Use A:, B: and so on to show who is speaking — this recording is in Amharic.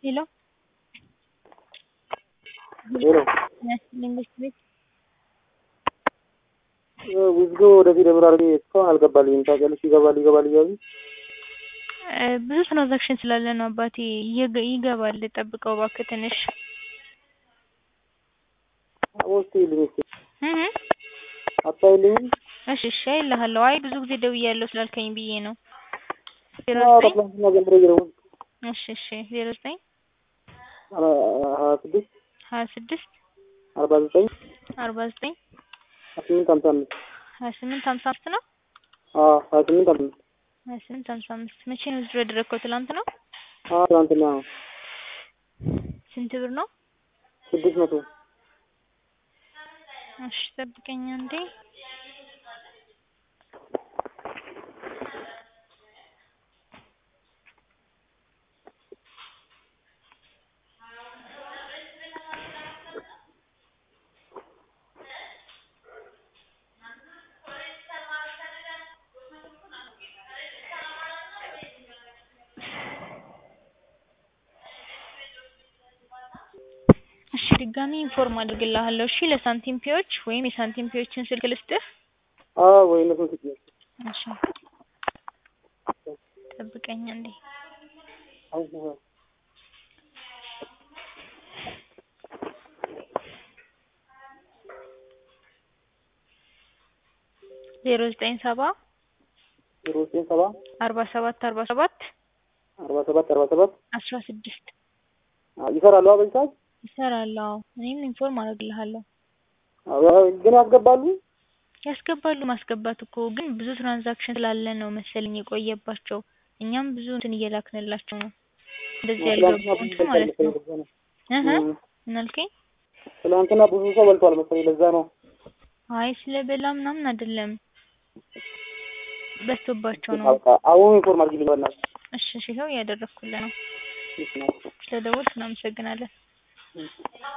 A: ሄሎ
B: ሄሎ
A: መንግስት ቤት
B: ውዝጎ ወደዚህ ደብረ አድርጌ እስካሁን አልገባልኝም። ታውቂያለሽ? ይገባል ይገባል እያሉ
A: እ ብዙ ትራንዛክሽን ስላለ ነው አባቴ። ይገ- ይገባል ጠብቀው እባክህ ትንሽ
B: ውስጥ ይልኝ እስኪ
A: እህ
B: አታይልኝም?
A: እሺ እሺ አይልሃለሁ። አይ ብዙ ጊዜ ደውያለሁ ስላልከኝ ብዬ ነው። ዜሮ ዘጠኝ
B: አውሮፕላንና ጀምሮ ይገረሙ
A: እሺ እሺ ዜሮ ዘጠኝ
B: ሀያ ስድስት
A: ሀያ ስድስት
B: አርባ ዘጠኝ
A: አርባ ዘጠኝ
B: ሀያ ስምንት ሀምሳ አምስት
A: ሀያ ስምንት ሀምሳ አምስት ነው።
B: አዎ ሀያ ስምንት ሀምሳ አምስት
A: ሀያ ስምንት ሀምሳ አምስት መቼ ነው ዝሮ ያደረግከው? ትላንት ነው።
B: አዎ ትናንትና ነው
A: ስንት ብር ነው?
B: ስድስት መቶ
A: እሺ ጠብቀኝ አንዴ። እሺ ድጋሚ ኢንፎርም አድርግልሃለሁ። እሺ ለሳንቲም ፒዎች ወይም የሳንቲም ፒዎችን ስልክ ልስጥህ።
B: አዎ ወይ እነሱን ስጭኝ።
A: እሺ ጠብቀኝ አንዴ።
B: አሁን
A: ዜሮ ዘጠኝ ሰባ
B: ዜሮ ዘጠኝ ሰባ
A: አርባ ሰባት አርባ ሰባት
B: አርባ ሰባት አርባ ሰባት
A: አስራ ስድስት
B: ይሰራሉ በዚህ ሰዓት
A: ይሰራል። አዎ እኔም ኢንፎርም አደርግልሃለሁ።
B: አዎ፣ ግን ያስገባሉ
A: ያስገባሉ። ማስገባት እኮ ግን ብዙ ትራንዛክሽን ስላለ ነው መሰለኝ የቆየባቸው። እኛም ብዙ እንትን እየላክንላቸው ነው እንደዚህ
B: ትናንትና
A: ያልገቡ
B: ብዙ
A: እንትን ማለት ነው።
B: በልቷል መሰለኝ፣
A: እህ
B: ለዛ ነው።
A: ምን አልከኝ?
B: ትናንትና ብዙ ሰው በልቷል መሰለኝ ለዛ ነው።
A: አይ ስለበላ ምናምን አይደለም በዝቶባቸው ነው።
B: በቃ አሁን ኢንፎርም አድርጊልኝ በእናትሽ።
A: እሺ እሺ ይኸው እያደረኩልህ ነው።
B: እሺ ነው።
A: ስለደወልክ እናመሰግናለን።